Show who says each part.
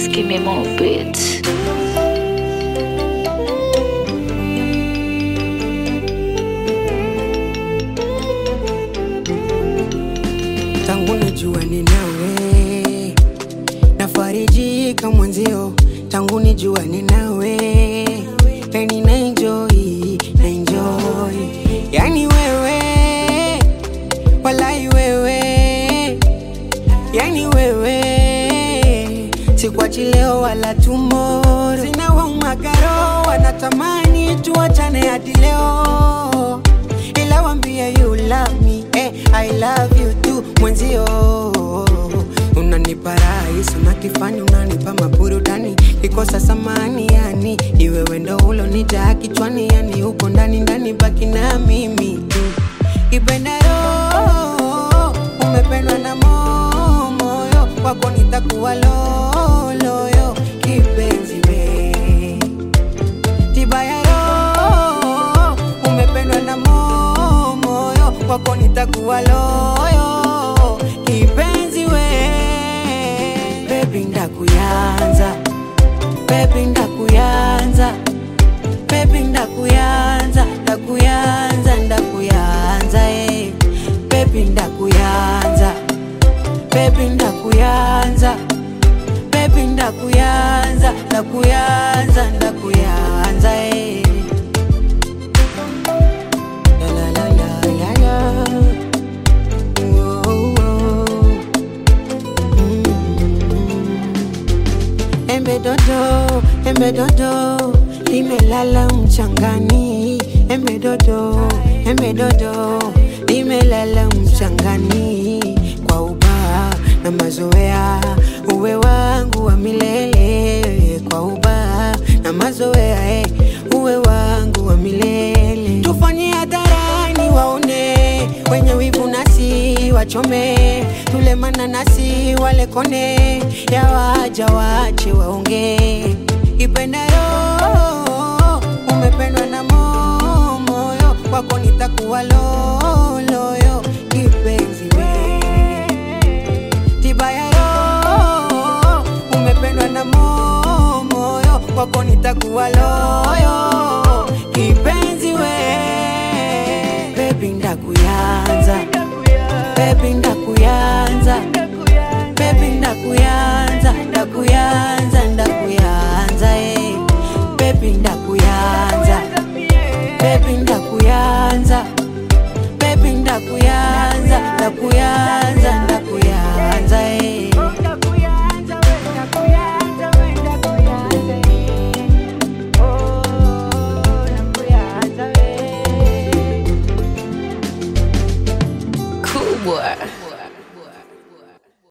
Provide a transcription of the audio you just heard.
Speaker 1: Please give me more beats.
Speaker 2: tangu nijua ni nawe nafarijika mwenzio tangu nijua ni nawe yani na enjoy na enjoy yani wewe walai wewe yani wewe sikwachi leo wala tumoro sina waumagaro wanatamani tuachane hadi leo ila wambia you love me eh, I love you too mwenzio unanipa rahisi unakifani unanipa maburudani kikosa samani yani iwewe ndo ulonijaa kichwani yani huko ndani ndani baki na mimi tu kipenda roho umependwa na mo- moyo kwako nitakuwa loloyo kipenzi we tiba ya roho umependwa na mo- moyo kwako nitakuwa loyo kipenzi we bebi ndakuyanza bebi ndakuyanza bebi ndakuyanza ndakuyanza ndakuyanza eh. bebi ndakuyanza bebi ndakuyanza bebi ndakuyanza ndakuyanza ndakuyanza eh. La, la, la, la, la, la. Whoa, whoa. Mm. Embe dodo, embe dodo, limelala mchangani. Embe dodo, embe dodo, limelala mchangani. Kwa ubaa na mazoea, uwe wangu wa milele. Kwa ubaa na mazoea, eh, uwe wangu wa milele. Tufanye hadharani waone wenye wivu nasi wachome, tule mananasi wale kone, ya waja wache waongee. Kipenda roho umependwa na mo- moyo kwako nitakuwa loloyo kipenzi we tiba ya roho umependwa na mo- moyo kwako nitakuwa loyo kipenzi we bebi ndakuyanza bebi ndakuyanza bebi ndakuyanza ndakuyanza ndakuyanza eh. bebi ndakuyanza bebi ndakuyanza bebi ndakuyanza ndakuyanza